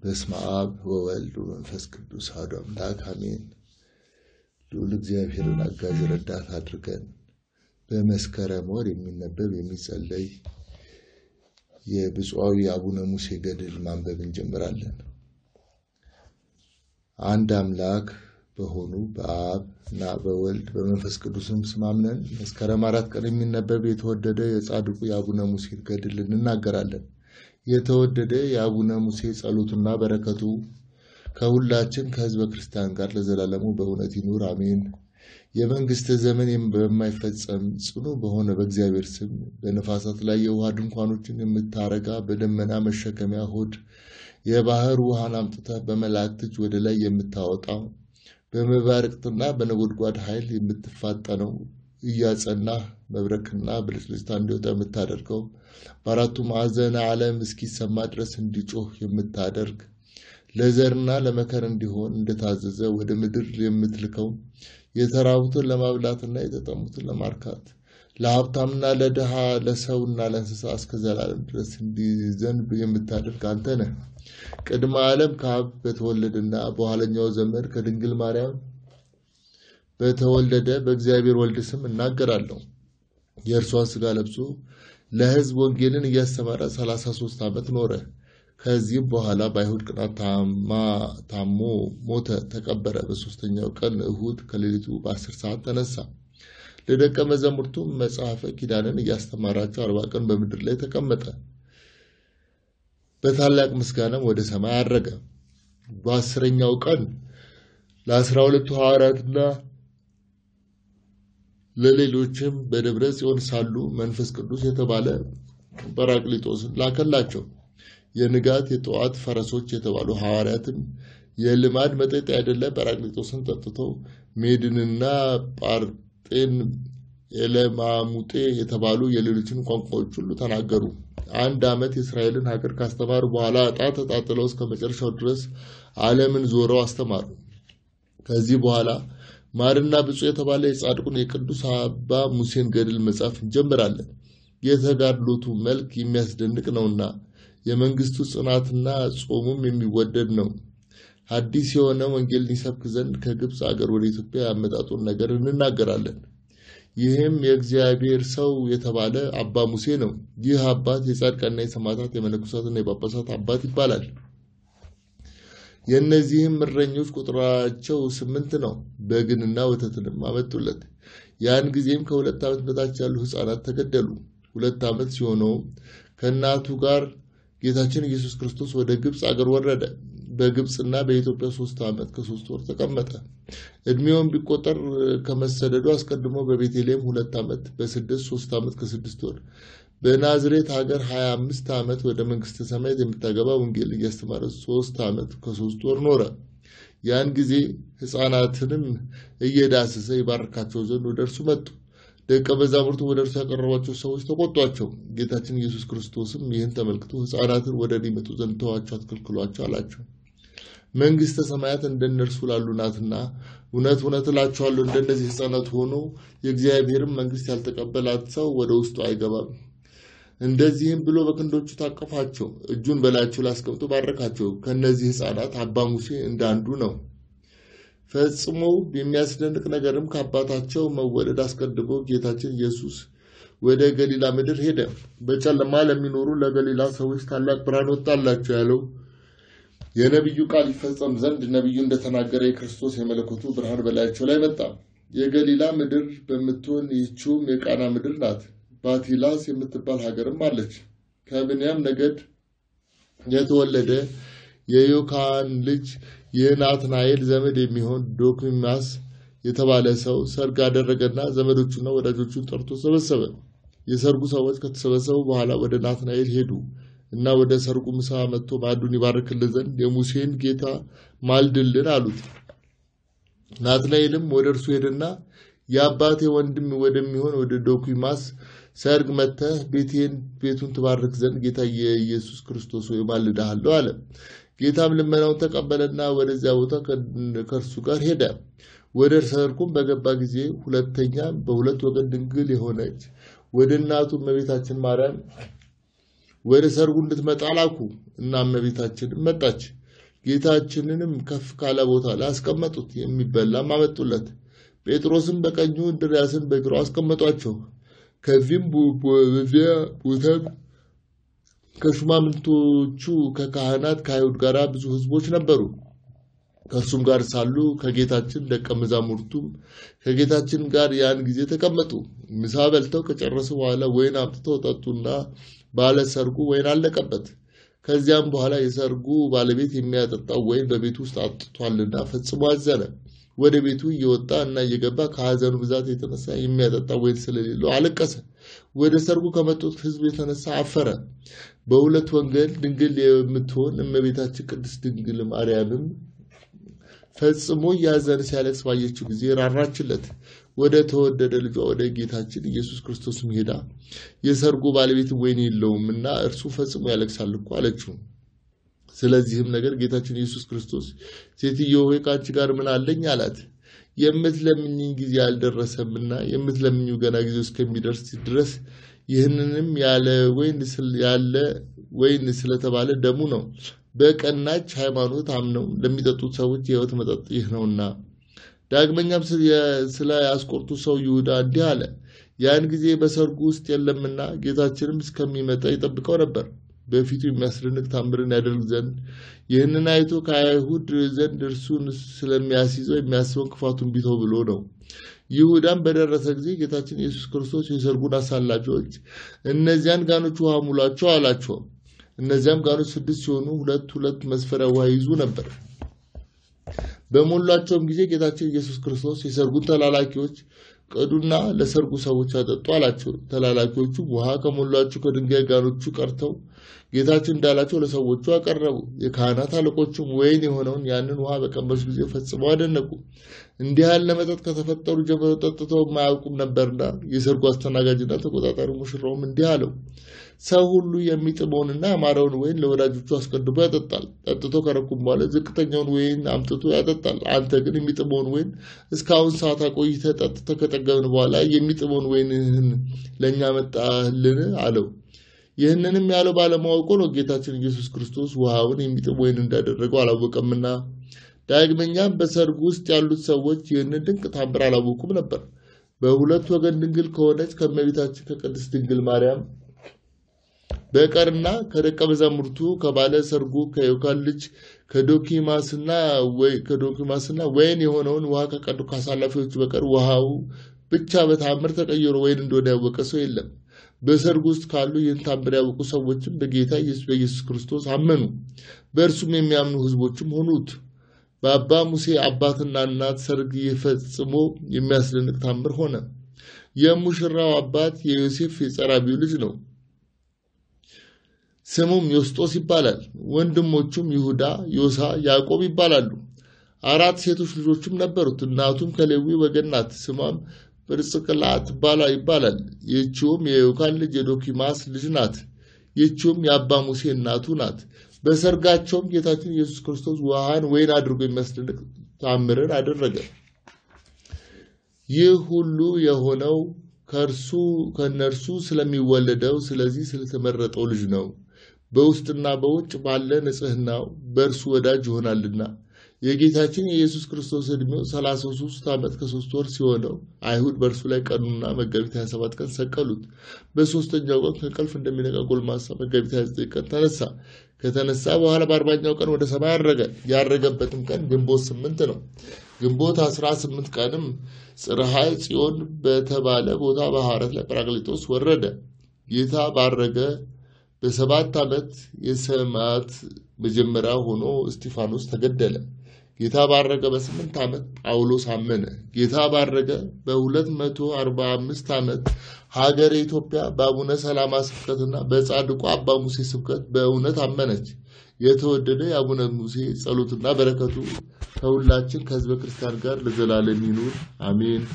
በስመ አብ ወወልድ ወመንፈስ ቅዱስ አሐዱ አምላክ አሜን። ልዑል እግዚአብሔርን አጋዥ ረዳት አድርገን በመስከረም ወር የሚነበብ የሚጸለይ የብፁዓዊ አቡነ ሙሴ ገድል ማንበብ እንጀምራለን። አንድ አምላክ በሆኑ በአብ እና በወልድ በመንፈስ ቅዱስም ስም አምነን መስከረም አራት ቀን የሚነበብ የተወደደ የጻድቁ የአቡነ ሙሴ ገድል እንናገራለን። የተወደደ የአቡነ ሙሴ ጸሎቱና በረከቱ ከሁላችን ከሕዝበ ክርስቲያን ጋር ለዘላለሙ በእውነት ይኑር አሜን። የመንግስት ዘመን በማይፈጸም ጽኑ በሆነ በእግዚአብሔር ስም በነፋሳት ላይ የውሃ ድንኳኖችን የምታረጋ በደመና መሸከሚያ ሆድ የባህር ውሃን አምጥተህ በመላእክት እጅ ወደ ላይ የምታወጣው በመባረቅትና በነጎድጓድ ኃይል የምትፋጠነው እያጸናህ መብረቅና ብልጭልጭታ እንዲወጣ የምታደርገው በአራቱ ማዕዘነ ዓለም እስኪሰማ ድረስ እንዲጮህ የምታደርግ ለዘርና ለመከር እንዲሆን እንደታዘዘ ወደ ምድር የምትልከው የተራቡትን ለማብላትና የተጠሙትን ለማርካት ለሀብታምና ለድሃ ለሰውና ለእንስሳ እስከ ዘላለም ድረስ እንዲዘንብ የምታደርግ አንተ ነህ። ቅድመ ዓለም ከአብ በተወለደና በኋለኛው ዘመን ከድንግል ማርያም በተወለደ በእግዚአብሔር ወልድ ስም እናገራለሁ። የእርሷን ሥጋ ለብሶ ለሕዝብ ወንጌልን እያስተማረ 33 ዓመት ኖረ። ከዚህም በኋላ በአይሁድ ቅናት ታሞ ሞተ፣ ተቀበረ። በሦስተኛው ቀን እሁድ ከሌሊቱ በአስር ሰዓት ተነሳ። ለደቀ መዛሙርቱም መጽሐፈ ኪዳንን እያስተማራቸው አርባ ቀን በምድር ላይ ተቀመጠ። በታላቅ ምስጋናም ወደ ሰማይ አረገ። በአስረኛው ቀን ለአስራ ሁለቱ ሐዋርያትና ለሌሎችም በደብረ ጽዮን ሳሉ መንፈስ ቅዱስ የተባለ ጰራቅሊጦስን ላከላቸው። የንጋት የጠዋት ፈረሶች የተባሉ ሐዋርያትም የልማድ መጠጥ አይደለ ጰራቅሊጦስን ጠጥተው ሜድንና ጳርጤን ኤለማሙጤ የተባሉ የሌሎችን ቋንቋዎች ሁሉ ተናገሩ። አንድ ዓመት የእስራኤልን ሀገር ካስተማሩ በኋላ ዕጣ ተጣጥለው እስከ መጨረሻው ድረስ ዓለምን ዞረው አስተማሩ። ከዚህ በኋላ ማርና ብፁዕ የተባለ የጻድቁን የቅዱስ አባ ሙሴን ገድል መጻፍ እንጀምራለን። የተጋድሎቱ መልክ የሚያስደንቅ ነውና የመንግስቱ ጽናትና ጾሙም የሚወደድ ነው። ሐዲስ የሆነ ወንጌልን ይሰብክ ዘንድ ከግብፅ አገር ወደ ኢትዮጵያ ያመጣጡን ነገር እንናገራለን። ይህም የእግዚአብሔር ሰው የተባለ አባ ሙሴ ነው። ይህ አባት የጻድቃንና የሰማዕታት የመነኮሳትና የጳጳሳት አባት ይባላል። የእነዚህም እረኞች ቁጥራቸው ስምንት ነው። በግንና ወተትንም አመጡለት። ያን ጊዜም ከሁለት ዓመት በታች ያሉ ሕፃናት ተገደሉ። ሁለት ዓመት ሲሆነውም ከእናቱ ጋር ጌታችን ኢየሱስ ክርስቶስ ወደ ግብፅ አገር ወረደ። በግብፅና በኢትዮጵያ ሶስት ዓመት ከሶስት ወር ተቀመጠ። ዕድሜውን ቢቆጠር ከመሰደዱ አስቀድሞ በቤተልሔም ሁለት ዓመት፣ በስደት ሶስት ዓመት ከስድስት ወር፣ በናዝሬት ሀገር ሀያ አምስት ዓመት ወደ መንግስተ ሰማያት የምታገባ ወንጌል እያስተማረ ሶስት ዓመት ከሶስት ወር ኖረ። ያን ጊዜ ሕፃናትንም እየዳሰሰ ይባርካቸው ዘንድ ወደ እርሱ መጡ። ደቀ መዛሙርቱ ወደ እርሱ ያቀረቧቸው ሰዎች ተቆጧቸው። ጌታችን ኢየሱስ ክርስቶስም ይህን ተመልክቶ ሕፃናትን ወደ እኔ ይመጡ ዘንድ ተዋቸው፣ አትከልክሏቸው አላቸው። መንግስተ ሰማያት እንደነርሱ ላሉ ናትና፣ እውነት እውነት እላችኋለሁ እንደነዚህ ሕፃናት ሆኖ የእግዚአብሔርን መንግስት ያልተቀበላት ሰው ወደ ውስጡ አይገባም። እንደዚህም ብሎ በክንዶቹ ታቀፋቸው፣ እጁን በላያቸው ላይ አስቀምጦ ባረካቸው። ከእነዚህ ሕፃናት አባ ሙሴ እንደ አንዱ ነው። ፈጽሞ የሚያስደንቅ ነገርም ከአባታቸው መወለድ አስቀድሞ ጌታችን ኢየሱስ ወደ ገሊላ ምድር ሄደ። በጨለማ ለሚኖሩ ለገሊላ ሰዎች ታላቅ ብርሃን ወጣላቸው ያለው የነቢዩ ቃል ይፈጸም ዘንድ ነቢዩ እንደተናገረ የክርስቶስ የመለኮቱ ብርሃን በላያቸው ላይ መጣ። የገሊላ ምድር በምትሆን ይህችውም የቃና ምድር ናት። ባቲላስ የምትባል ሀገርም አለች። ከብንያም ነገድ የተወለደ የዮካን ልጅ የናትናኤል ዘመድ የሚሆን ዶኪማስ የተባለ ሰው ሰርግ አደረገና ዘመዶቹና ወዳጆቹን ጠርቶ ሰበሰበ። የሰርጉ ሰዎች ከተሰበሰቡ በኋላ ወደ ናትናኤል ሄዱ እና ወደ ሰርጉ ምሳ መጥቶ ማዕዱን ይባርክልን ዘንድ የሙሴን ጌታ ማልድልን አሉት። ናትናኤልም ወደ እርሱ ሄደና የአባቴ ወንድም ወደሚሆን ወደ ዶኪማስ ሰርግ መጥተህ ቤቴን ቤቱን ትባርክ ዘንድ ጌታ የኢየሱስ ክርስቶስ ሆይ ማልድሃለሁ አለ። ጌታም ልመናውን ተቀበለና ወደዚያ ቦታ ከእርሱ ጋር ሄደ። ወደ ሰርጉም በገባ ጊዜ ሁለተኛ በሁለት ወገን ድንግል የሆነች ወደ እናቱ እመቤታችን ማርያም ወደ ሰርጉ እንድትመጣ ላኩ እና እመቤታችንም መጣች። ጌታችንንም ከፍ ካለ ቦታ ላይ አስቀመጡት፣ የሚበላም አመጡለት። ጴጥሮስም በቀኙ እንድርያስን በግራው አስቀመጧቸው። ከዚህም በዚያ ቦታም ከሹማምንቶቹ ከካህናት ከአይሁድ ጋር ብዙ ሕዝቦች ነበሩ። ከእርሱም ጋር ሳሉ ከጌታችን ደቀ መዛሙርቱም ከጌታችን ጋር ያን ጊዜ ተቀመጡ። ምሳ በልተው ከጨረሱ በኋላ ወይን አምጥተው ጠጡና ባለ ሰርጉ ወይን አለቀበት። ከዚያም በኋላ የሰርጉ ባለቤት የሚያጠጣው ወይን በቤቱ ውስጥ አጥቷልና ፈጽሞ አዘነ። ወደ ቤቱ እየወጣ እና እየገባ ከሐዘኑ ብዛት የተነሳ የሚያጠጣ ወይን ስለሌለው አለቀሰ። ወደ ሰርጉ ከመጡት ሕዝብ የተነሳ አፈረ። በሁለት ወንጌል ድንግል የምትሆን እመቤታችን ቅድስት ድንግል ማርያምም ፈጽሞ እያዘነ ሲያለቅስ ባየችው ጊዜ ራራችለት። ወደ ተወደደ ልጇ ወደ ጌታችን ኢየሱስ ክርስቶስም ሄዳ የሰርጉ ባለቤት ወይን የለውም እና እርሱ ፈጽሞ ያለቅሳል እኮ አለችው። ስለዚህም ነገር ጌታችን ኢየሱስ ክርስቶስ ሴትዮ ሆይ ከአንቺ ጋር ምን አለኝ አላት። የምትለምኝኝ ጊዜ አልደረሰምና የምትለምኝው ገና ጊዜው እስከሚደርስ ድረስ ይህንንም ያለ ወይን ስለተባለ ደሙ ነው። በቀናች ሃይማኖት አምነው ለሚጠጡት ሰዎች የሕይወት መጠጥ ይህ ነውና። ዳግመኛም ስለ ያስቆርቱ ሰው ይሁዳ እንዲህ አለ። ያን ጊዜ በሰርጉ ውስጥ የለምና ጌታችንም እስከሚመጣ ይጠብቀው ነበር በፊቱ የሚያስደንቅ ታምርን ያደርግ ዘንድ ይህንን አይቶ ከአይሁድ ዘንድ እርሱን ስለሚያስይዘው የሚያስበውን ክፋቱን ቢተው ብሎ ነው። ይሁዳም በደረሰ ጊዜ ጌታችን ኢየሱስ ክርስቶስ የሰርጉን አሳላፊዎች እነዚያን ጋኖች ውሃ ሙሏቸው አላቸው። እነዚያም ጋኖች ስድስት ሲሆኑ ሁለት ሁለት መስፈሪያ ውሃ ይዙ ነበር። በሞሏቸውም ጊዜ ጌታችን ኢየሱስ ክርስቶስ የሰርጉን ተላላኪዎች ቅዱና ለሰርጉ ሰዎች አጠጡ አላቸው። ተላላኪዎቹ ውሃ ከሞሏቸው ከድንጋይ ጋኖቹ ቀርተው ጌታችን እንዳላቸው ለሰዎቹ አቀረቡ። የካህናት አለቆቹም ወይን የሆነውን ያንን ውሃ በቀመሱ ጊዜ ፈጽመው አደነቁ። እንዲህ ያለ መጠጥ ከተፈጠሩ ጀምሮ ጠጥተው የማያውቁም ነበርና። የሰርጉ አስተናጋጅና ተቆጣጣሪ ሙሽራውም እንዲህ አለው፣ ሰው ሁሉ የሚጥመውንና ያማረውን ወይን ለወዳጆቹ አስቀድሞ ያጠጣል። ጠጥቶ ከረኩም በኋላ ዝቅተኛውን ወይን አምጥቶ ያጠጣል። አንተ ግን የሚጥመውን ወይን እስካሁን ሰዓት አቆይተህ ጠጥተህ ከጠገብን በኋላ የሚጥመውን ወይንህን ለእኛ መጣህልን? አለው። ይህንንም ያለው ባለማወቁ ነው። ጌታችን ኢየሱስ ክርስቶስ ውሃውን የሚጥም ወይን እንዳደረገው አላወቀምና። ዳግመኛም በሰርጉ ውስጥ ያሉት ሰዎች ይህንን ድንቅ ታምር አላወቁም ነበር። በሁለት ወገን ድንግል ከሆነች ከእመቤታችን ከቅድስት ድንግል ማርያም በቀርና ከደቀ መዛሙርቱ ከባለ ሰርጉ ከዮካን ልጅ ከዶኪማስና ከዶኪማስና ወይን የሆነውን ውሃ ከቀዱ ከአሳላፊዎቹ በቀር ውሃው ብቻ በታምር ተቀይሮ ወይን እንደሆነ ያወቀ ሰው የለም። በሰርጉ ውስጥ ካሉ ይህን ታምር ያወቁ ሰዎችም በጌታ ኢየሱስ በኢየሱስ ክርስቶስ አመኑ። በእርሱም የሚያምኑ ሕዝቦችም ሆኑት። በአባ ሙሴ አባትና እናት ሰርግ ፈጽሞ የሚያስደንቅ ታምር ሆነ። የሙሽራው አባት የዮሴፍ የጸራቢው ልጅ ነው። ስሙም ዮስጦስ ይባላል። ወንድሞቹም ይሁዳ፣ ዮሳ፣ ያዕቆብ ይባላሉ። አራት ሴቶች ልጆችም ነበሩት። እናቱም ከሌዊ ወገን ናት። ስሟም ጵርስቅላ ይባላል። ይህችውም የዮካን ልጅ የዶኪማስ ልጅ ናት። ይህችውም የአባ ሙሴ እናቱ ናት። በሰርጋቸውም ጌታችን ኢየሱስ ክርስቶስ ውሃን ወይን አድርጎ የሚያስደንቅ ታምርን አደረገ። ይህ ሁሉ የሆነው ከእርሱ ከእነርሱ ስለሚወለደው ስለዚህ ስለተመረጠው ልጅ ነው። በውስጥና በውጭ ባለ ንጽሕናው በእርሱ ወዳጅ ይሆናልና። የጌታችን የኢየሱስ ክርስቶስ ዕድሜው 33 ዓመት ከሶስት ወር ሲሆነው አይሁድ በእርሱ ላይ ቀኑና መጋቢት 27 ቀን ሰቀሉት። በሶስተኛው ቀን ከእንቅልፍ እንደሚነቃ ጎልማሳ መጋቢት 29 ቀን ተነሳ። ከተነሳ በኋላ በአርባኛው ቀን ወደ ሰማይ አረገ። ያረገበትም ቀን ግንቦት ስምንት ነው። ግንቦት 18 ቀንም ጽርሐ ጽዮን በተባለ ቦታ በሐዋርያት ላይ ጰራቅሊጦስ ወረደ። ጌታ ባረገ በሰባት ዓመት የሰማዕት መጀመሪያ ሆኖ እስጢፋኖስ ተገደለ። ጌታ ባረገ በስምንት ዓመት ጳውሎስ አመነ። ጌታ ባረገ በሁለት መቶ አርባ አምስት ዓመት ሀገረ ኢትዮጵያ በአቡነ ሰላማ ስብከትና በጻድቁ አባ ሙሴ ስብከት በእውነት አመነች። የተወደደ የአቡነ ሙሴ ጸሎትና በረከቱ ከሁላችን ከሕዝበ ክርስቲያን ጋር ለዘላለም ይኑር አሜን።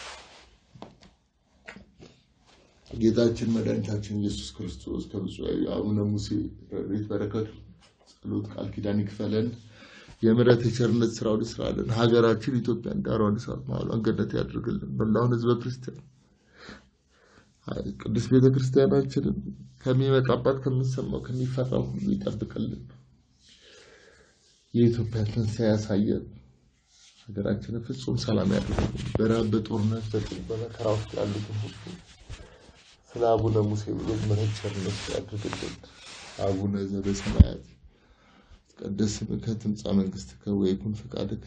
ጌታችን መድኃኒታችን ኢየሱስ ክርስቶስ ከብፁዕ አቡነ ሙሴ ረድኤት በረከቱ ጸሎት ቃል ኪዳን ይክፈለን። የምሕረት የቸርነት ስራውን ይስራልን። ሀገራችን ኢትዮጵያን ዳሯን እሳት ማዕበሏን ገነት ያድርግልን። መላውን ሕዝበ ክርስቲያን ቅዱስ ቤተ ክርስቲያናችንን ከሚመጣባት ከሚሰማው ከሚፈራው ሁሉ ይጠብቅልን። የኢትዮጵያ ትንሣኤ ያሳየን። ሀገራችንን ፍጹም ሰላም ያድርግልን። በረሃብ በጦርነት በጥል በመከራ ውስጥ ያሉትን ሁሉ ስለ አቡነ ሙሴ ብሎ ምሕረት ቸርነት ያድርግልን። አቡነ ዘበሰማያት ይትቀደስ ስምከ ትምጻእ መንግሥትከ ወይኩን ፈቃድከ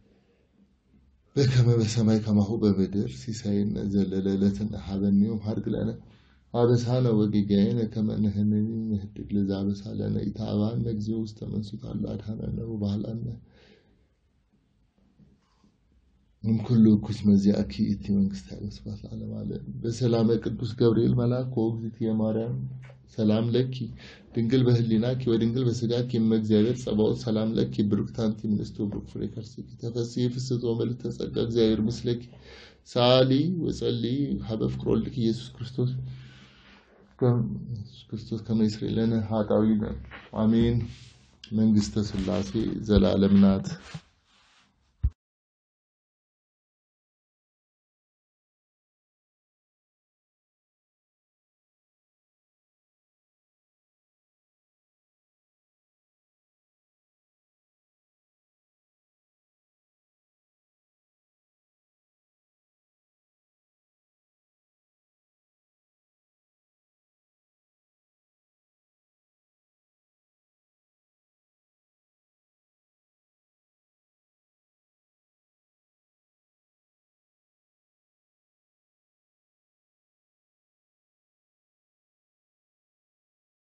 በከመ በሰማይ ከማሁ በምድር ሲሳየነ ዘለለ ዕለትነ ሀበነ ዮም ሀድግ ለነ አበሳነ ወጌጋየነ ከመ ንሕነኒ ንህድግ ለዘአበሳ ለነ ኢታብአነ እግዚኦ ውስተ መንሱት አላ አድኃነነ ወባህላነ እምኩሉ እኩይ መዚአኪ እቲ መንግሥት ኃይለ ስብሐት ለዓለመ ዓለም። በሰላመ ቅዱስ ገብርኤል መልአክ ወእግዝእትየ ማርያም ሰላም ለኪ ድንግል በህሊናኪ ወድንግል በስጋኪ እመ እግዚአብሔር ጸባኦት ሰላም ለኪ ብሩክት አንቲ እምንእስቶ ብሩክ ፍሬ ከርሥኪ ተፈሥሒ ፍስሕቶ ምልዕተ ጸጋ እግዚአብሔር ምስለኪ ሰአሊ ወጸልዪ ሀበ ፍቅር ወልድኪ ኢየሱስ ክርስቶስ ኢየሱስ ክርስቶስ ከመ ይስረይ ለነ ኃጣውኢነ አሜን። መንግሥተ ሥላሴ ዘላለም ናት።